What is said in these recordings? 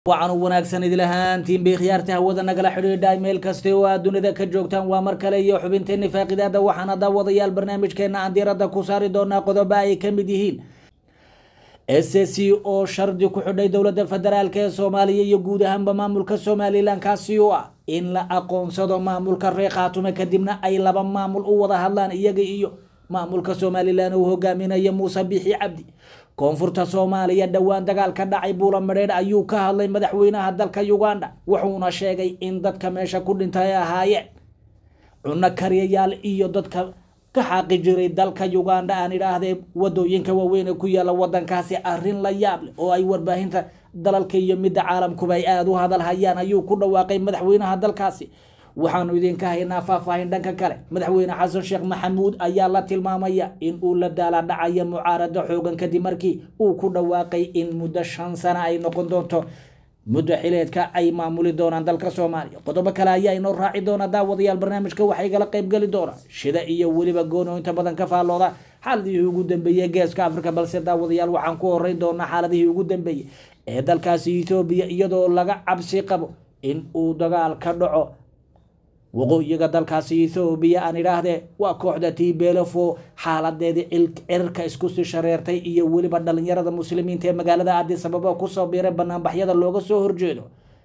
wacan u wanaagsan idil ahaantiin bay khiyaarta hawada nagala xidhiidha meel kasta oo aad dunida ka joogtaan waa mar kale iyo xubinteeni faaqidaada waxaana daawadayaal barnaamijkeena aan diiradda ku saari doonaa qodobo ay ka mid yihiin s c oo shardi ku xidhay dowladda federaalk ee soomaaliya iyo guud ahaanba maamulka somalilan kaasi oo ah in la aqoonsado maamulka reer khaatume kadibna ay laba maamul u wada hadlaan iyaga iyo maamulka somalilan uu hogaaminaya muuse bixi cabdi koonfurta soomaaliya dhowaan dagaal ka dhacay buula madheedh ayuu ka hadlay madaxweynaha dalka uganda wuxuuna sheegay in dadka meesha ku dhintay ay ahaayeen cunno kariyayaal iyo dadka ka xaaqi jiray dalka uganda aan idhaahdee wadooyinka waaweyn ee ku yaala wadankaasi arrin la yaab leh oo ay warbaahinta dalalka iyo midda caalamkuba ay aada u hadal hayaan ayuu ku dhawaaqay madaxweynaha dalkaasi waxaanu idinka haynaa faahfaahin dhanka kale madaxweyne xasan sheekh maxamuud ayaa la tilmaamaya in uu la daala dhacayo mucaarado xoogan kadib markii uu ku dhawaaqay in muddo shan sano ay noqon doonto muddo xileedka ay maamuli doonaan dalka soomaaliya qodobo kale ayaa inoo raaci doona daawadayaal barnaamijka waxay gala qaybgeli doonaa shida iyo weliba goono inta badan ka faallooda xaaladihii ugu dambeeyey geeska africa balse daawadayaal waxaan ku horeyn doonaa xaaladihii ugu dambeeyey ee dalkaasi ethoobiya iyadoo laga cabsi qabo in uu dagaal ka dhaco waqooyiga dalkaasi ethoobiya aan idhaahdee waa kooxda tibelefo xaaladeedii cirka isku sii shareertay iyo weliba dhalinyarada muslimiinta ee magaalada addis ababa kusoo biiray banaanbaxyada looga soo horjeedo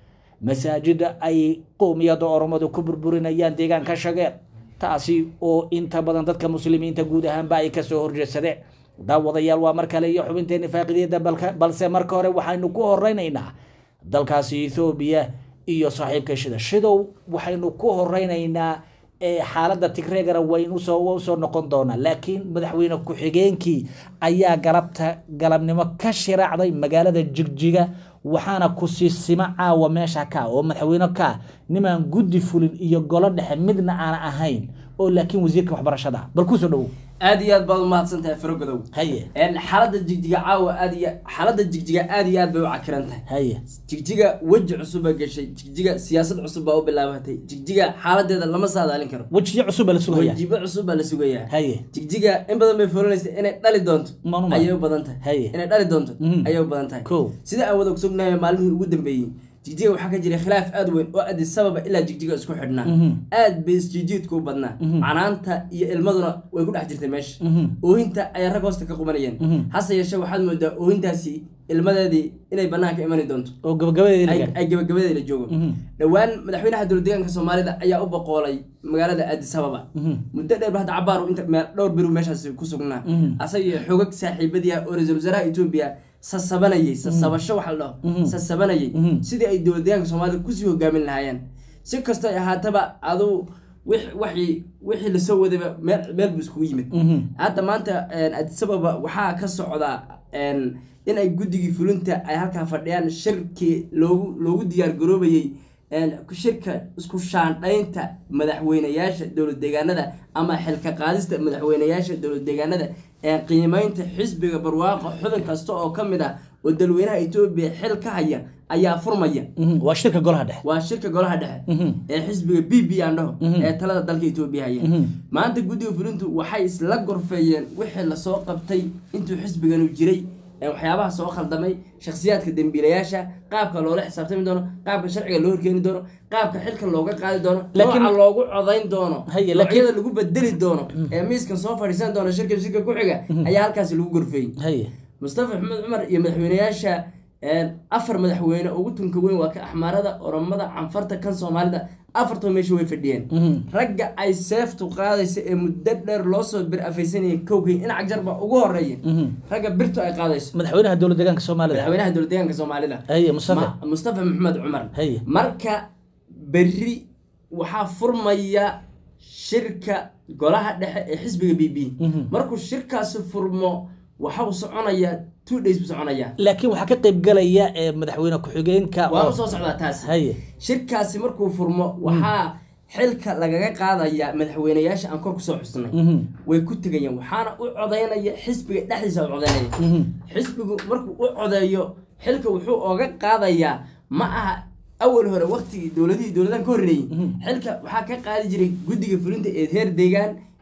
masaajida ay qowmiyada oromadu ku burburinayaan deegaanka shageer taasi oo inta badan dadka muslimiinta guud ahaanba ay kasoo horjeedsadeen daawadayaal waa mar kale iyo xubinteeni faaqidiyada balse marka hore waxaynu ku horeynaynaa dalkaasi ethoobiya iyo saaxiibka shida shidow waxaynu ku horeynaynaa xaaladda tigreegana waynusoo usoo noqon doonaa laakiin madaxweyne ku-xigeenkii ayaa galabta galabnimo ka shiraacday magaalada jigjiga waxaana kusiisimo caawa meesha ka oo madaxweyne ka nimaan guddi fulin iyo golo dhexe midna aan ahayn oo laakiin wasiirka waxbarashada bal kusoo dhawow aad iyo aad baad umahadsan tahay farogadow haye xaalada jigjiga caawa aad iyo xaalada jigjiga aad iyo aad bay u cakiran tahay haye jigjiga weji cusub baa gashay jigjiga siyaasad cusub baa u bilaabatay jigjiga xaaladeeda lama saadaalin karo wejiyo cusub baa la sugaya wajibo cusub baa la sugayaa haye jigjiga in badan bay fulinaysa inay dhali doonto Manu ma- ayay u badan tahay Haye. inay dhali doonto Mhm. ayay u badan tahay Kow. sida aan wada ogsognahay maalmihii ugu dambeeyey jigjiga waxaa ka jiray khilaaf aad weyn oo addis ababa ilaa jigjiga isku xidhnaa Mhm. aad bay isjiijiidku u badnaa canaanta iyo ilmaduna way ku dhex jirtay meesha Mhm. oohinta ayaa rag hoosta ka qubanayeen Mhm. hase yeeshee waxaad moodaa oohintaasi ilmadeedii inay banaanka imani doonto oo gabagabadeedii ay laga ay gabagabadeeda la joogo Mhm. dhowaan madaxweynaha dowlad deegaanka soomaalida ayaa u boqoolay magaalada addis ababa Mhm. muddo dheer ba hadda cabaaru inta meel dhowr biru meeshaasi ku sugnaa Mhm. asaga xoogag saaxiibadii ah oo ra-iisul wasaaraha etoobiya sasabanayay sasabasho waxa la Mhm. dhaho sasabanayay Mhm. sidii ay dowlad deegaanka soomaalida kusii hogaamin lahaayeen si kastoo ay ahaataba adu wix- waxii wixii lasoo wadayba meel meel buu iskugu yimid Mhm. hadda maanta addis ababa waxaa ka socdaa een, in ay guddigii fulinta ay halkaa fadhiyaan shirkii loogu loogu diyaar garoobayey een, shirka isku shaandhaynta madaxweyneyaasha dowlad deegaanada ama xilka qaadista madaxweyneyaasha dowlad deegaanada ee qiimeynta xisbiga barwaaqo xubin kasta oo ka mid ah oo dalweynaha etoobiya xil ka haya ayaa furmaya Mhm. waa shirka golaha dhexe waa shirka golaha dhexe Mhm. ee xisbiga b b aan dhaho Mhm. ee talada dalka etoobiya haya Mhm. maanta guddiga fulintu waxay isla gorfeeyeen wixii lasoo qabtay intuu xisbiganu jiray ee waxyaabaha soo khaldamay shakhsiyaadka dembiilayaasha qaabka loola xisaabtami doono qaabka sharciga loo horkeeni doono qaabka xilka looga qaadi doono Laakiin- nooca loogu codayn doono Haye, laakiin- noocyada lagu bedeli doono ee miiskan soo fadhiisan doono shirka shirka ku xiga ayaa halkaasi lagu gorfeeyey haye mustafa maxamed cumar iyo madaxweyneyaasha een, afar madaxweyne ugu tunka weyn waa ka axmaarada oromada canfarta kan soomaalida afartoo meesha way fadhiyeen Mhm. ragga ay seeftu qaadaysa ee muddo dheer loo soo bir afaysanayay kowkay in cagjar baa ugu horeeya Mhm. ragga birtu ay qaadayso madaxweynaha dowlad deegaanka soomaalida madaxweynaha dowlad deegaanka soomaalida haye mustafa Ma- mustafa maxamed cumar Haye. marka berri waxaa furmaya shirka golaha dhexe ee xisbiga b b Mhm. markuu shirkaasi furmo waxau soconayaa two days buu soconayaa laakiin waxaa ka qayb galaya ee madaxweyne ku-xigeenka waa oo u soo socdaa taas haye shirkaasi markuu furmo waxaa xilka lagaga qaadayaa madaxweyneyaasha aan kor kusoo xusnay Mhm. way ku tegayaan waxaana u codaynaya xisbiga dhexdiisa u codaynaya Mhm. xisbigu markuu u codeeyo xilka wuxuu oga qaadayaa ma aha awal hore waqtigii dowladihii dowladahan ka horreeyey xilka waxaa ka qaadi jiray guddiga fulinta ee heer deegaan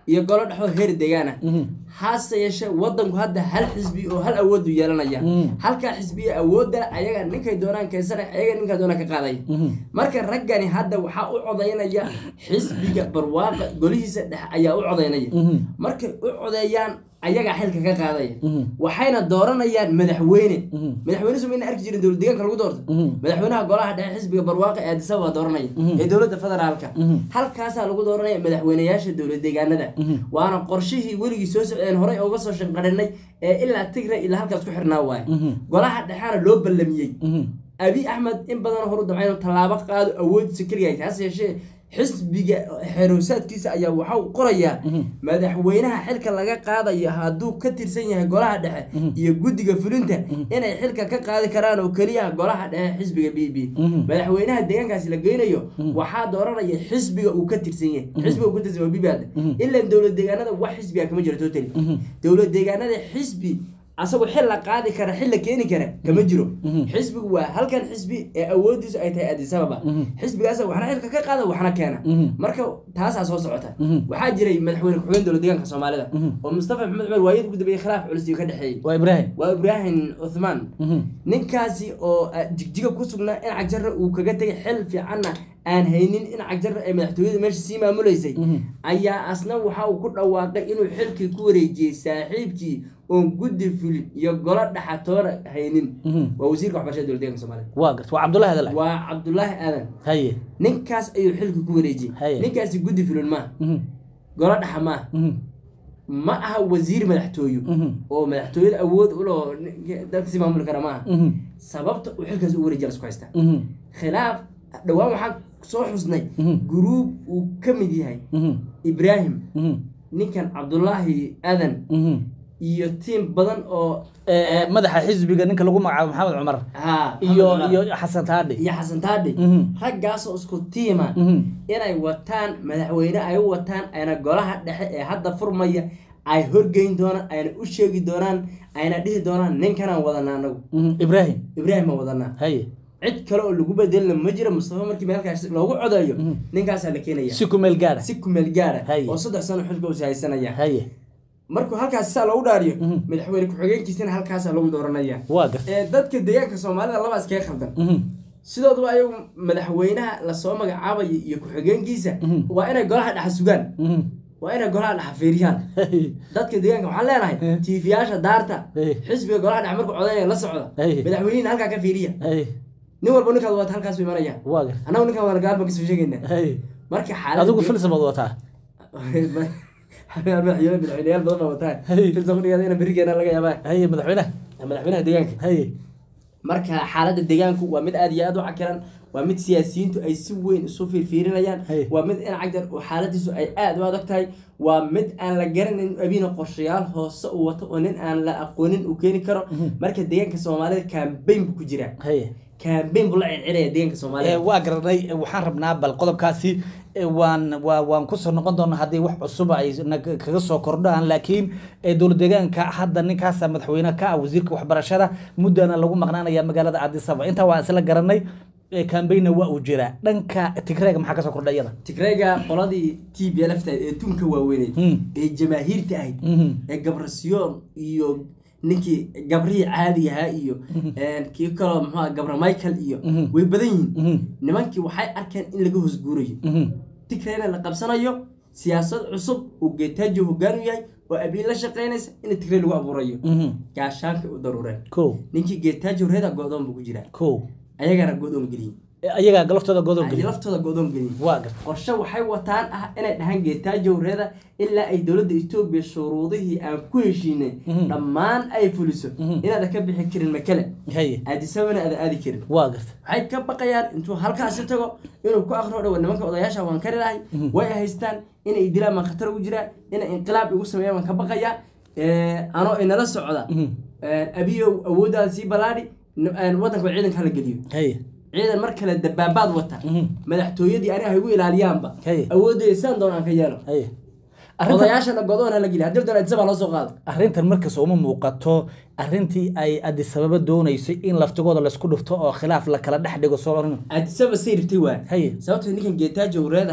iyo golo dhexoo heer deegaan ah hase yeeshee wadanku hadda hal xisbi oo hal awoodu yeelanaya halkaa xisbiya awoodda ayaga ninkay doonaan keensanaya ayaga ninkaa doonaan ka qaadaya marka raggani hadda waxaa u codaynaya xisbiga barwaaqa golihiisa dhexe ayaa u codaynaya markay u codeeyaan ayagaa xilka ka qaadaya waxayna dooranayaan madaxweyne madaxweyne soo mayna arki jirin dowlad deegaanka lagu doorto madaxweynaha golaha dhexe xisbiga barwaaqa ee addis ababa dooranaya ee dowladda federaalka halkaasaa lagu dooranaya madaxweyneyaasha dowlad deegaanada waana qorshihii weligii soo socdeen horey uga soo shanqarinay ee ilaa tigray ilaa halkaas ku xirnaa waaye golaha dhexena loo ballamiyey abi axmed in badan horu damca inuu tallaabo qaado awoodiisa keligahay hase yeeshee xisbiga xeroosaadkiisa ayaa waxa uu qorayaa madaxweynaha xilka laga qaadayo hadduu ka tirsan yahay golaha dhexe iyo guddiga fulinta inay xilka ka qaadi karaan oo keliya golaha dhexe xisbiga b b madaxweynaha deegaankaasi la geynayo waxaa dooranaya xisbiga uu ka tirsan yahay xisbiga uu ka tirsan yahay bbad ilan dowlad deegaanada wax xisbiga kama jiro totally dowlad deegaanada xisbi asagoo xil la qaadi kara xil la keeni kara kama jiro xisbigu waa halkan xisbi ee awoodiisu ay tahay addis ababa xisbigaas waxna xilka ka qaada waxna keena marka taasaa soo socota waxaa jiray madaxweyne ku-xigeen dowlad deegaanka soomaalida oo mustafa maxamed cumar waayadii ugu dambeeyey khilaaf culus ka dhexeeyey waa ibraahim waa ibraahim uthman ninkaasi oo jigjiga ku sugnaa in cagjarra uu kaga tegay xil fiicanna aan haynin in cagjarra ay madaxtooyada meesha sii maamuleysay ayaa asna waxa uu ku dhawaaqay inuu xilkii ku wareejiyey saaxiibkii oon guddi fulin iyo golo dhaxatoona haynin waa wasiirka waxbarashada dowlad deeganka soomaalida waa garta waa cabdullahi adal waa cabdulaahi aadan haye ninkaas ayuu xilkii ku wareejiyey Haye. ninkaasi guddi fulin maaha golo dhaxa maaha ma aha wasiir madaxtooyo oo madaxtooyada awood uloo dadka si maamuli kara maaha sababta uu xilkaas u wareejiya lasku haystaa khilaaf dhowaan waxaan soo xusnay guruub uu ka mid yahay ibraahim ninkan cabdulaahi aadan iyo tiim badan oo madaxa xisbiga ninka lagu magacaabo maxamed cumar ha iyo iyo xasan taadhi iyo xasan taadhi Mhm. raggaasoo isku tiima inay wataan madaxweyne ay u wataan ayna golaha dhexe ee hadda furmaya ay horgeyn doonaan ayna u sheegi doonaan ayna dhihi doonaan ninkanaan wadanaa anagu ibraahim ibraahim baan wadanaa haye cid kale oo lagu bedelina ma jiro mustafa markii meelkaas loogu codeeyo ninkaasaa la keenaya si ku meel gaara si kumeel gaara Haye. oo saddex sano xilka usi haysanaya haye markuu halkaas saa loogu dhaariyo madaxweyne ku-xigeenkiisana halkaasaa lagu dooranaya waa garta ee dadka deegaanka soomaalida labaas kaga khaldan Mhm. sidooduba ayagu madaxweynaha lasoo magacaabayo iyo ku-xigeenkiisa waa inay golaha dhexa sugaan Mhm. waa inay golaha dhexa fiiriyaan Haye. dadka deegaanka waxaan leenahay tiifiyaasha daarta Hey. xisbiga golaha dhexe markuu codaynaya la socda Hey. madaxweynihina halkaa ka fiiriya haye nin walba ninkaad wata halkaas buu imanaya waa garta annagu ninkaan waana gaar baan kasoo sheegaynaa haye marka xaalada adigu filsamaad wataa madaxweyne madaxweyneyaal badan baa wataan Hey. filsan kudhigaada ina berigeena laga yaabaa haye madaxweynaha madaxweynaha deegaanka haye marka xaaladda deegaanku waa mid aad iyo aad u cakiran waa mid siyaasiyiintu ay si weyn isu fiirfiirinayaan Hey. waa mid in cagdar oo xaaladiisu ay aad u adag tahay waa mid aan la garanayn abiina qorshayaal hoose uu wato oo nin aan la aqoonin uu keeni karo marka deegaanka soomaalida kambayn buu ku jiraa haye kambayn buu la circiraya deegaanka Eh, soomaalida waa garanay eh, waxaan rabnaa bal qodobkaasi eh, waan waa waan kusoo noqon doonaa haddii wax cusub ay na- kaga soo kordhaan laakiin eh, dowlad deegaanka hadda ninkaasa madaxweyne ka ah wasiirka waxbarashada muddana lagu maqnaanaya magaalada addis ababa intaa waa isla garanay eh, kambayna waa uu jiraa dhanka tigreega maxaa kasoo kordha iyada tigrayga qoladii t b lftayd ee tunka waaweyneyd Hmm. ee jamaahiirta ahayd Mhm. ee gabrasiyoon iyo ninkii gabrihii caadi ahaa iyo kii kaloo muxuu gabra michael iyo way badan yihiin Mhm. nimankii waxay arkeen in laga hoosguurayo Mhm. tigrayna la qabsanayo siyaasad cusub uu geetaajo hoggaan u yahay oo abiin la shaqaynaysa in tigray lagu abuurayo Mhm. gaashaanka u daruureen kow ninkii geetaajo reeda go-doon buu ku jiraa kow ayagana go-doon geliyey Eh, ayagaa galaftooda godob ay geliya laftooda go-doon geliyey waa garta qorshe waxay wataan ah inay dhahaan geetaajow reeda ilaa ay dowladda etoobiya shuruudihii aan ku heshiinay dhammaan ay fuliso inaada ka bixi karin makale haye aadisabana aada aadi karin waa garta waxay ka baqayaan intuu halkaasi tago inuu ku akro dhawa nimanka odayaasha waan kari lahay way haystaan inay dilaan baan khatar ugu jiraa inay inqilaab igu sameeyaan baan ka baqayaa anoo inala socda abiyow awooddaada sii ballaadhi n- waddanka ciidanka hala geliyo haye ciidan mar kale dabaabaad wata madaxtooyadii aniga ha igu ilaaliyaanba Hey. awooddeeda sidaan doon aan ka yeelo haye arrinta odayaashana godoon hala geliya haddii doon adisabaa loo soo qaado arrintan markas uma muuqato arrintii ay addis ababa doonaysay in laftigooda laysku dhufto oo khilaaf la kala dhex dhigo soo oran adisaba say rabtay waa haye sababtoo ninkan geetaajo reedaha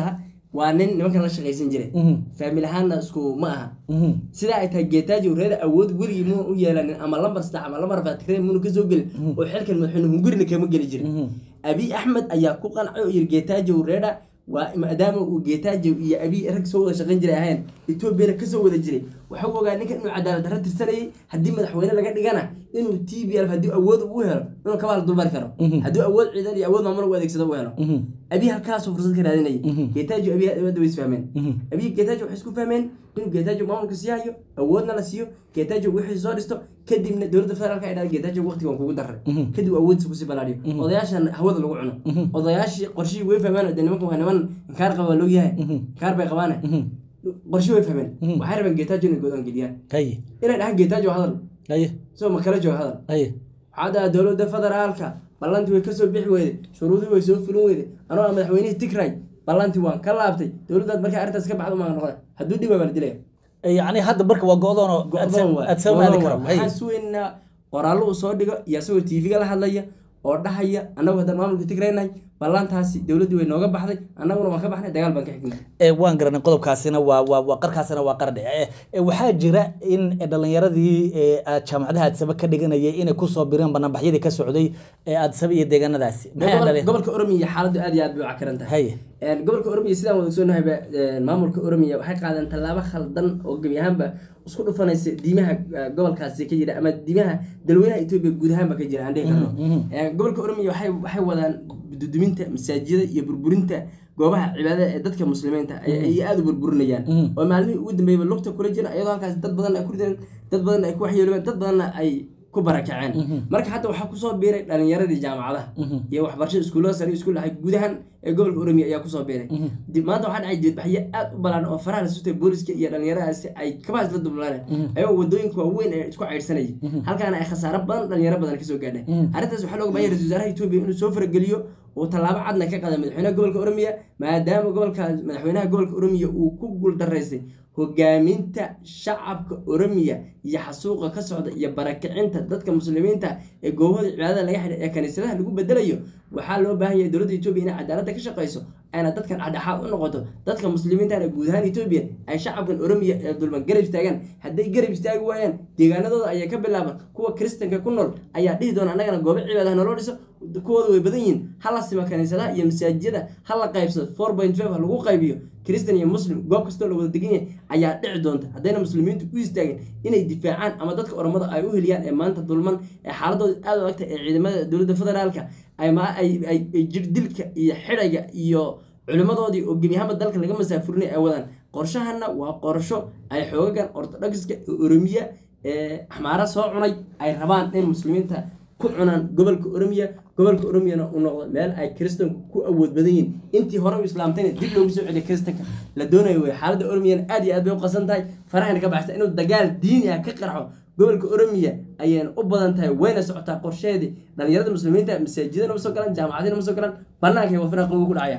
waa nin nimankan la shaqaysan jiray Mhm. faamil ahaanna isku ma aha Mhm. sidaa ay tahay geetaajo reer awood weligii muna u yeelanin ama lambar saddex ama lambar fatikre muna kasoo gelin oo xilkan madaxweyne hungurina kama geli jirin Mhm. abi axmed ayaa ku qancay oo yiri geetaajo reedha waa maadaama uu geetaajo iyo abi rag soo wada shaqayn jiray ahayn etoobiyana kasoo wada jiray waxa uu ogaa ninkan inuu cadaalad darro tirsanayay haddii madaxweyne laga dhigana inuu t b l haddii awood uu helo inuu kabaal dulmari karo haddii awood ciidan iyo awood maamul u adeegsado uu helo Mhm. abi halkaasuu fursad ka raadinayay geetaajo abi hadda way isfahmeen abi geetaajo waxay isku fahmeen inuu geetaajo maamulka sii hayo awoodna la siiyo geetaajo wixii soo dhisto kadibna dowladda federaalka ay dhahda geetaajo waqtigan kugu daray kadib awooddiisa kusii balaadhiyo odayaashan hawada lagu cuno odayaashii qorshihii way fahmeen de nimankan waa niman inkaar qaba waa loo yahay inkaar bay qabaane qorshihii way fahmeen waxay rabeen geetaajo inay godoon geliyaan haye inay dhahaan geetaajo hadal haye isagoo makala jooga hadal haye waxaa dhaha dowladda federaalka ballantii way kasoo bixi weyday shuruudii way soo fulin weyday anoo ah madaxweynihii tigray ballantii waan ka laabtay dowladdaad markay arrintaas ka baxda umaan noqda hadduu dhib waa la dilaya yacni hadda marka waa go-doon oo Go'doon waay. aad samaadi Go'doon karo waay. haye waxaan sugeynaa qoraallo uu soo dhigo iyo asagoo tv-ga la hadlaya oo dhahaya annagu haddaan maamulka tigraynahay ballantaasi dowladdii way nooga baxday annaguna waan ka baxnay dagaal baan ka xignay ee waan garanay qodobkaasina waa waa waa qarkaasina waa qardhe ee ee, waxaa jira in dhalinyaradii ee aad jaamacadaha adsaba ka dhiganayay inay kusoo bireen banaanbaxyadii ka socday ee adsaba iyo deegaanadaasi maxay Gobol- dhaleen gobolka oromiya xaaladdu aad iyo aad bay u cakaran tahay haye Een, gobolka oromiya sidaan wada ogsoonahay maamulka oromiya waxay qaadeen tallaabo khaldan oo gebi ahaanba isku dhufanaysa diimaha eh, gobolkaasi ka jira ama diimaha dalweynaha etoobiya guud ahaanba ka jira aan dhihi karno Een, gobolka oromiya waxay waxay wadaan duduminta masaajida iyo burburinta goobaha cibaadada ee dadka muslimiinta ay ay aada u burburinayaan oo maalmihii ugu dambeeyba lugta kula jira iyadoo halkaas dad badan ay ku rideen dad badan ay ku waxyeeloobeen dad badanna ay ku barakaceen marka hadda waxaa kusoo biiray dhalinyaradii jaamacadaha iyo waxbarashada iskuullada sare iyo iskuul dhexe gudahan ee gobolka oromiya ayaa kusoo biiray dib maanta waxaa dhacay dibadbaxyo aad u balaan oo faraha la sutay booliska iyo dhalinyaradaasi ay kabaas la dublaan ayagoo wadooyinka waaweyn ee isku caydhsanayay halkaana ay khasaaro badan dhalinyaro badan kasoo gaadhay arrintaas waxaa looga baahanya ra-isul wasaaraha etoobiya inuu soo farageliyo uu tallaabo cadna ka qaada madaxweynaha gobolka oromiya maadaama gobolka madaxweynaha gobolka oromiya uu ku guuldaraystay hogaaminta shacabka oromiya iyo xasuuqa ka socda iyo barakicinta dadka muslimiinta ee goobahooda cibaadada laga xidhay ee kaniisadaha lagu bedelayo waxaa loo baahan yahay dowladda etoobiya inay cadaaladda ka shaqayso ayna dadkan dhexdhexaad u noqoto dadka muslimiintana guud ahaan etoobiya ay shacabkan oromiya ee dulman garab istaagaan hadday garab istaagi waayaan deegaanadooda ayaa ka bilaaban kuwa kristanka ku nool ayaa dhihi doona annagana goobo cibaadaha naloo dhiso kuwooda way badan yihiin ha la sima kaniisadaha iyo masaajida ha la qaybsado four point five ha lagu qaybiyo kristan iyo muslim goob kastoo la wada degan yahay ayaa dhici doonta haddayna muslimiintu u istaagin inay difaacaan ama dadka oromada ay u heliyaan ee maanta dulman ee xaaladooda aada u agta ee ciidamada dowladda federaalka ay ma- ay- ay ay jirdilka iyo xidhayga iyo culimmadoodii oo gebi ahaanba dalka laga masaafurinay ay wadaan qorshahana waa qorsho ay xoogagan ortodokska ee oromiya ee axmaara soo cunay ay rabaan in muslimiinta ku cunaan gobolka oromiya gobolka oromiyana uu noqdo meel ay kiristanku ku awood badan yihiin intii hore u islaamtayna dib loogu soo celiya kiristanka la doonayo wey xaaladda oromiyana aad iyo aad bay u qasan tahay farahayna ka baxsan inuu dagaal diini ah ka qarxo gobolka oromiya ayayna u badan tahay wayna socotaa qorsheedii dhalinyarada muslimiinta masaajidana ma soo galaan jaamacadina ma soo galaan banaanka waa firaqa ugu dhacaya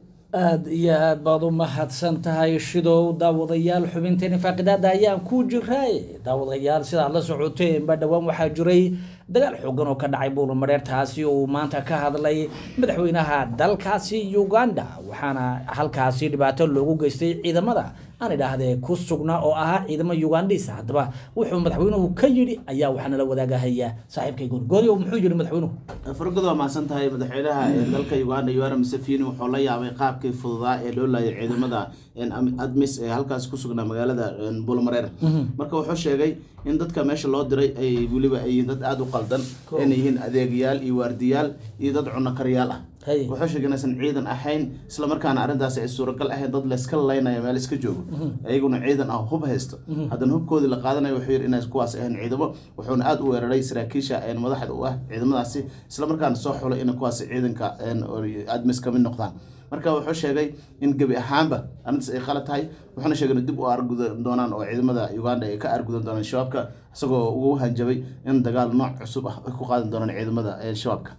aada iyo aad baad u mahadsan tahay shidow daawadayaal xubinteeni faaqidaada ayaan ku jiray daawadayaal sidaad la socoteenba dhowaan waxaa jiray dagaal xoogan oo ka dhacay buulamareer taasi oo uu maanta ka hadlay madaxweynaha dalkaasi uganda waxaana halkaasi dhibaato loogu geystay ciidamada aan idhaahdee ku sugnaa oo ahaa ciidamo ugandhis haddaba wuxuu madaxweynuhu ka yidhi ayaa waxaana la wadaagahaya saaxiibkay goorgooryo muxuu yidhi madaxweynuhu fargod waa mahadsan tahay madaxweynaha ee dalka uganda yoweri museveni wuxuu la yaabay qaabkii fududaa ee loo laayay ciidamada admis ee halkaas ku sugnaa magaalada bulmareer marka wuxuu sheegay in dadka meesha loo diray ay weliba ay yihiin dad aada u qaldan inay yihiin adeegayaal iyo waardiyaal iyo dad cunno karyaal ah Hay. wuxuu sheegay inaysan ciidan ahayn islamarkaana arrintaasi ay suuragal ahayn dad layska laynaya meel iska joogo ayaguna ciidan ah hub haysto haddana hubkoodii la qaadanayo wuxuu yidhi inay kuwaas ahayn ciidamo wuxuuna aada u weeraray saraakiisha een madaxda u ah ciidamadaasi islamarkaana soo xulay inay kuwaas ciidanka een admis kamid noqdaan marka wuxuu sheegay in gebi ahaanba arrintaas ay qalad tahay wuxuuna sheegay in dib u argudan doonaan oo ciidamada uganda ay ka argudan doonaan shabaabka isagoo ugu hanjabay in dagaal nooc cusub ah ay ku qaadan doonaan ciidamada ee shabaabka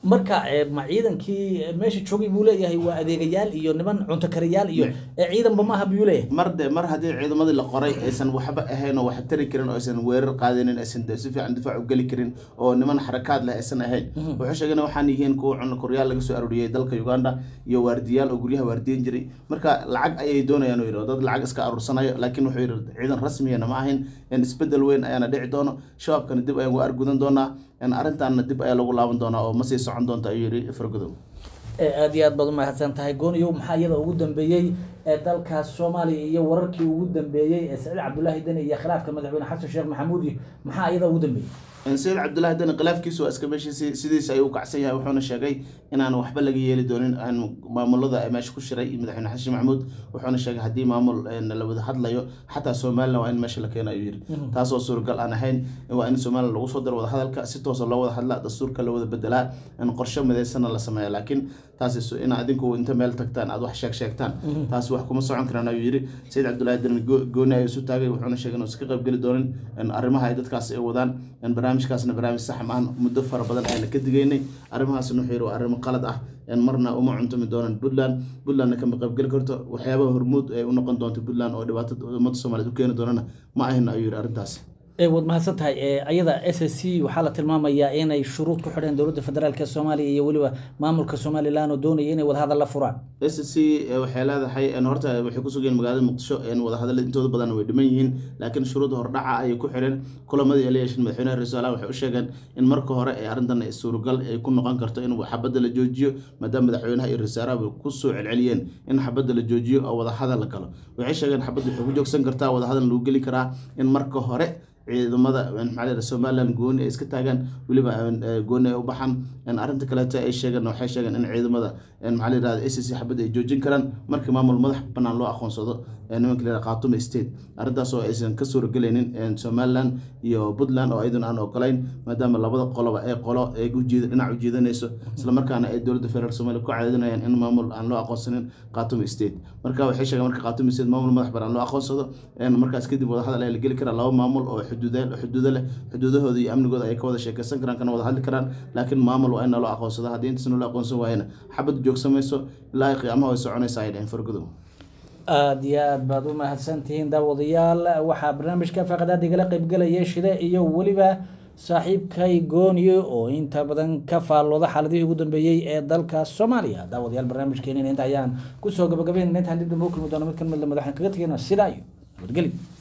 marka eh, ma ciidankii eh, meesha joogay buu leeyahay waa adeegayaal iyo niman cunto kariyaal iyo eh, ciidanba maaha buu leeyahay mar de mar haddii ciidamadii la qoray aysan waxba ahayn oo wax tari karin oo aysan weerar qaadanin aysan de- si fiican difaac u geli karin oo niman xarakaad leh aysan ahayn wuxuu sheegay in waxaan yihiin kuwa cunno koryaal laga soo arooriyey dalka uganda iyo waardiyaal oo guryaha waardiyan jiray marka lacag ayay doonayaan uu yidhi oo dad lacag iska aruursanayo laakiin wuxuu yidhi ciidan rasmiyana ma ahayn in isbedel weyn ayaana dhici doono shabaabkana dib ayaan u argudan doonaa in arrintaana dib ayaa lagu laaban doonaa oo ma sii socon doonta ayuu yidhi fargodow Eh, aad iyo aad baad umahadsan tahay gooniyow maxaa iyada ugu dambeeyey ee dalkaas soomaaliya iyo wararkii ugu dambeeyey ee saciid cabdulaahi deni iyo khilaafka madaxweyne xasan sheekh maxamuud iyo maxaa iyada ugu dambeeyey sayid cabdullaahi dani khilaafkiisu waa iska meeshiisi sidiisa ayuu u kacsan yahay wuxuuna sheegay inaan waxba laga yeeli doonin aan maamulada ay meesha ku shiray iyo madaxweyne xasan sheekh maxamuud wuxuuna sheegay haddii maamul een, la wada hadlayo xataa somalilan waa in meesha la keena ayuu yidhi taasoo suuragal aan ahayn waa in somalilan lagu soo daro wada hadalka si toosa loo wada hadla dastuurka la wada bedelaa in qorshe midaysana la sameeya laakiin taasi su- in adinku inta meel tagtaan aad wax sheeg sheegtaan taasi wax kuma socon karaan ayuu yidhi sayid cabdullaahi dani go- gooni ayuu isu taagay wuxuuna sheegay inuu iska qaybgeli doonin in arrimaha ay dadkaas ay wadaan in barnaamijkaasna barnaamij sax maahan muddo fara badan ayna ka digaynay arrimahaasna wuxuu yidhi waa arrimo qalad ah in marna uma cuntumi doonaan puntland puntlandna kama qaybgeli karto waxyaabaha hormuud ay u noqon doonto puntland oo dhibaatada ummadda soomaaliyeed u keeni doonana ma ahin ayuu yidhi arrintaasi Eh, waad mahadsan tahay Eh, ayada s s c waxaa la tilmaamayaa inay shuruud ku xidheen dowladda federaalk ee soomaaliya iyo weliba maamulka somalilan oo doonaya inay wadahadal la furaan s c waxay leedahay een, horta waxay kusugeen magaalada muqdisho een, wadahadalla intooda badan way dhiman yihiin laakiin shuruud hordhaca ayay ku xidheen kulamadii ay la yeesheen madaxweynaha ra-iisul wasaaraha waxay u sheegeen in marka hore ee arrintan ay suuragal ay ku noqon karto in xabadda la joojiyo maadaama madaxweynaha iyo ra-isul wasaaraha ku soo celceliyeen in xabadda la joojiyo oo wadahadal la galo waxay sheegeen xabadda waxay ku joogsan kartaa wadahadal lagu geli karaa in marka hore ciidamada maxaa la yidhaha somaliland gooni ay iska taagaan weliba eh, gooni ay u baxaan En arrinta kaleeto ay sheegeen waxay sheegeen in ciidamada en maxaa la yidhahda s c xabadda ay joojin karaan markii maamul madax bannaan loo aqoonsado ee nimanka la yidhahda khaatume state arrintaas oo aysan ka suuragelaynin en somaliland iyo puntland oo ayaduna aan ogolayn maadaama labada qoloba ee qolo ay ujeed dhinac ujeedanayso islamarkaana ay dowladda federaalk soomaaliya ku cadaadinayaan in maamul aan loo aqoonsanin khaatume state marka waxay sheegeen marka khaatume state maamul madax bannaan loo aqoonsado en markaas kadib wadahadal ayaa la geli karaa laba maamul oo xuduuda xuduudo leh xuduudahooda iyo amnigooda ay ka wada sheekeysan karaan kana wada hadli karaan laakiin maamul waa in loo aqoonsado haddii intaasna loo aqoonsan waayana xabad joogsamayso ilaa ay qiyaamaha way soconaysa ay dhaheen fargodow aada iyo aad baad u mahadsantihiin daawadayaal waxaa barnaamijka faqadaad igala qeybgelaya shide iyo weliba saaxiibkay gooniyo oo inta badan ka faallooda xaaladihii ugu dambeeyey ee dalka soomaaliya daawadayaal barnaamijkeenina inta ayaan kusoo gabagabeynayna intaan dib dambe u kulmi doono mid ka mid lamid waxaan kaga tegayna sidaa iyo nabadgelyo